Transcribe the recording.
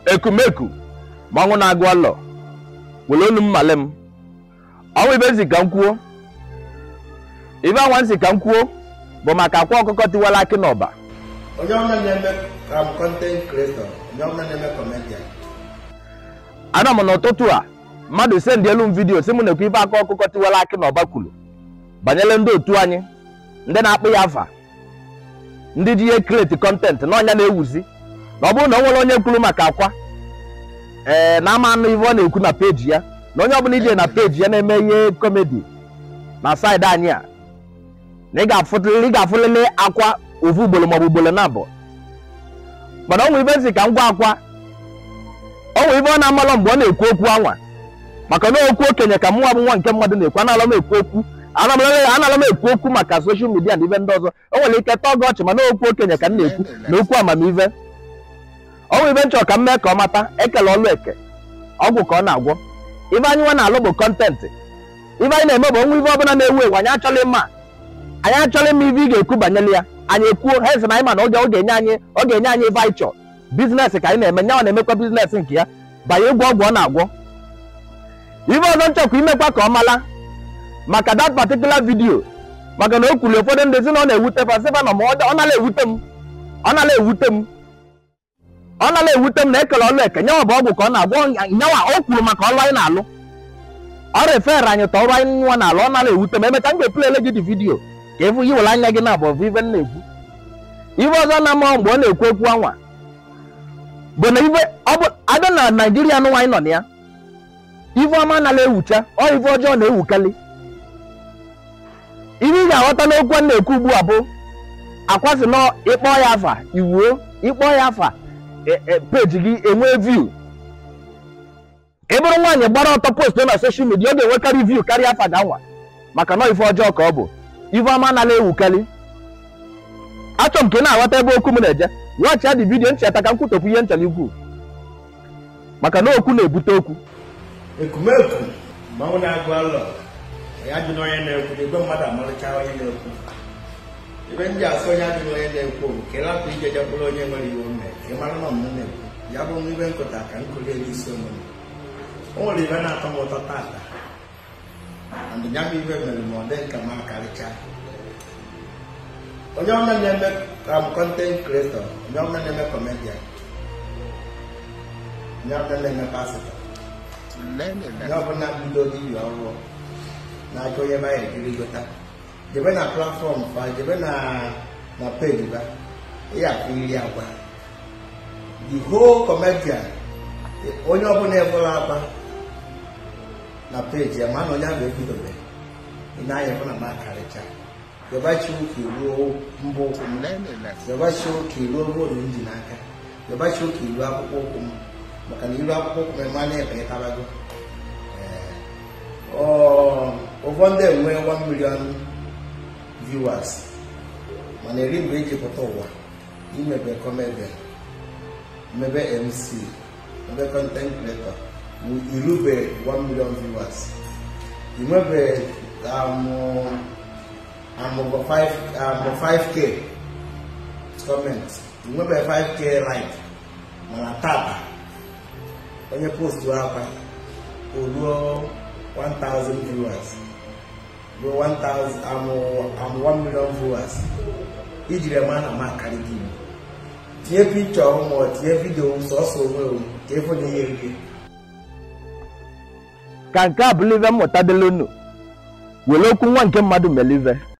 ekumeku mmanwụ na-agụ ọlọ were olu mmale m ọnwa ibe nsi ka m kwuo ibe anwa nsi ka m kwuo bụ maka akwa ọkụkọ tiwara akị n'ọba onye ọma na-eme um, content creator onye ọma na-eme comedian ana m n'ụtụtụ a mmadụ sendielu m vidiyo si m na-ekwu ibe aka ọkụkọ tiwara akị n'ọba kwuru banyere ndị otu anyị ndị na-akpụ ya afa ndị ji ihe kreti kọntentị na ọnya na-ewuzi na ọ bụrụ na o nwere onye kwuru maka akwa ee na ama anụ ive ọ na-ekwu na peji ya na onye ọbụla ije na peji ya na-eme ihe komedi na saịdị anyị a na ị ga-afụtụlị ị ga-afụlịlị akwa ofu ugboro maọbụ ugboro na abụọ mana ọ nwe ibe nsị ka m gwa akwa ọ nwe ibe ọ na-amalọ mgbe ọ na-ekwu okwu anwa maka na okwu okenye ka mụnwa bụ nwa nke mmadụ na-ekwu analọ m ekwu okwu analọ m ekwu okwu maka soshal midia na ibe ndị ọzọ o nwere ike tọọ gị ọchị mana okwu okenye ka m na-ekwu na okwu amamive ọ nwe ibe nchọ ka m mee ka ọ mata ekele ọlụ eke ọgwụ ka ọ na-agwọ ibe anyị nwa na-alụ bụ kọntentị ibe anyị na-eme bụ onwe ibe ọbụla na-ewu ewu anyị achọghị mma anyị achọghị mma ibe ị ga-ekwu banyere ya anyị ekwuo ha ezi na anyị ma na oge ọ ga-enye anyị ọ ga-enye anyị ibe anyị chọọ biznes ka anyị na-eme nyanwa na-emekwa biznes nke ya banye egwu ọgwụ ọ na-agwọ ibe ọzọ nchọkwa imekwa ka ọ mala maka that particular video maka na o kwuru ụfọdụ ndị si na ọ na-ewute fa sịfa na ma ọ nala ewute m ọ nala ewute m ọ nala ewute m na ekele ọlụ eke nyanwa bụ ọgwụ ka ọ na-agwọ nyanwa o kwuru maka ọlụ anyị na-alụ ọ refere anyị tọ ọrụ anyị nwa na-alụ ọ nala ewute m emeka m ga-epulele gị dị vidio ka ịfụ yi were anya gị na abụọ ibe m na-ekwu ibe ọzọ na-ama mgbe ọ na-ekwu okwu anwa bụ na ibe ọ bụ abịa na naijiria nụ nwaanyị nọ na ya ife ọma anaghị ewucha ọ ife ọjọọ na-ewukali ihe ị ga-aghọta n'okwu a na-ekwu ugbu a bụ akwasị nọ ịkpọ ya afa iwuo ịkpọ ya afa peji gị enwee view ị bụrụ nwaanyị gbara ọtọ post na soshal midia ọ ga-enwekarị view karịa afa ga nwa maka nọ ife ọjọọ ka ọ bụ ife ọma anaghị ewukali achọ m ka ị na-aghọta ebe okwu m na-eje weghachi dị vidiyo ncheta ka m kwutopụ ihe nchara ikwu maka na okwu na-ebute okwu ekumeku mmanwụ na-agụ alọ ya dị n'onye na-ekwu na igwe mmadụ amalịcha onye na-ekwu ebe ndị asị onye adị n'onye na-ekwu nke lapụ ije jebụrụ onye nwere iwu mme ka ị mara na ọmụmụ na-ekwu ya bụ nwa ibe nkụta ka nkụli elu isi omume o nwere ibe na-atọ m ụtọ tata andịnya m ibe mere ma ọ dị nka m akarịcha onye ọma na-eme kam kọntent kreatọ onye ọma na-eme kọmedian onye ọma na-eme pasịtọ onye ọbụla bido dibia ọrụ na-achọ onye baya ekiri gota jebe na platfọm fa jebe na na peji ba ya afụriri agwa the whole comedian onye ọbụla ebola agba na peji ya ma na onye ahụ ebidobe ị na-anya bụ na m akarịcha yobachi ụka ruo mbụ ụkwụ m yobachi ụka ruo bụrụ ji n'aka yobachi ụka iru akwụkwọ ụkwụ m maka na iru akwụkwọ ụkwụ m ema na-ebanyetabago ụfọdụ enwe 1 million viewers mana eri mgbe eji pụta ụwa imebe comedian mebe mc mebe content creator irube 1 million viewers inwebe amụbọ 5k comment inwebe 5k like mana tata onye postu akwa oluo 1000 viewers ruo 1000 amụ 1 million viewers ijiri ema na m akarị gị tinye pikchọ ma ọ tinye vidio sọsọ onwe m ka ịfụ na ihe rie ka nke a bụrụ ive mmụta dịla unu were okwu nwa nke mmadụ melive